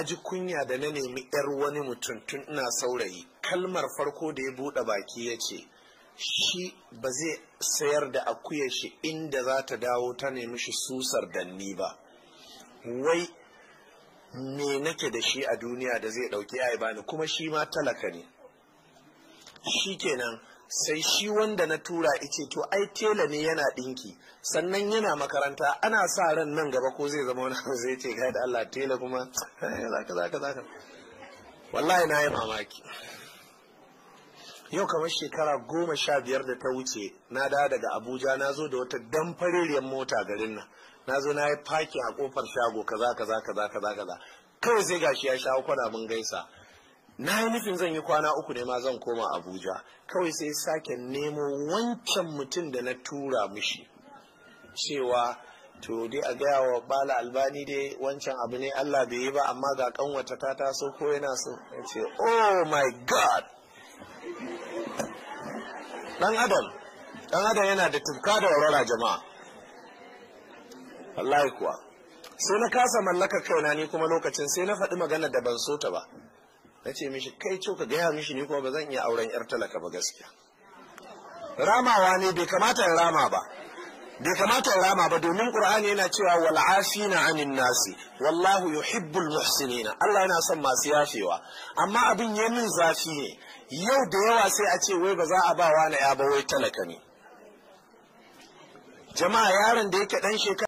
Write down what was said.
na ji kunya da na nemi yar wani mutum tun ina saurayi kalmar farko da ya buɗe baki ya ce shi ba zai sayar da akuyar shi inda za ta dawo ta nemi shi susar danni ba wai me nake da shi a duniya da zai ɗauki ya bani kuma shi ma talaka ne shi kenan sai shi wanda na tura ice to ai tela ne yana ɗinki sannan yana makaranta ana sa ran nan gaba ko zai zama wani zai ce ga da Allah tela kuma zaka zaka zaka wallahi na yi mamaki yau kamar shekara goma sha biyar da ta wuce na da daga abuja na zo da wata damfareriyar mota garin nan na zo na yi faki a kofar shago kaza kaza kaza kaza kaza kawai sai gashi ya shawo kwana mun gaisa na yi nufin zan yi kwana uku ne ma zan koma abuja kawai sai sake nemo wancan mutum da na tura mishi cewa to dai a gaya wa bala albani dai wancan abu ne allah bai yi ba amma ga kanwata ta taso ko yana so ya ce oh my god dan adam dan adam yana da tufka da warwara jama'a wallahi kuwa sai na kasa mallaka kaina ni kuma lokacin sai na faɗi magana da ban so ta ba na ce mishi kai co ka gaya mishi ni kuma ba zan iya auren yar talaka ba gaskiya ramawa ne bai kamata in rama ba bai kamata in rama ba domin qur'ani yana cewa wal afina anin nasi wallahu yuhibbul muhsinina Allah yana son masu yafewa amma abin ya min zafi ne yau da yawa sai a ce wai ba za a ba wani ya ba wai talaka ne jama'a yaron da yake dan shekara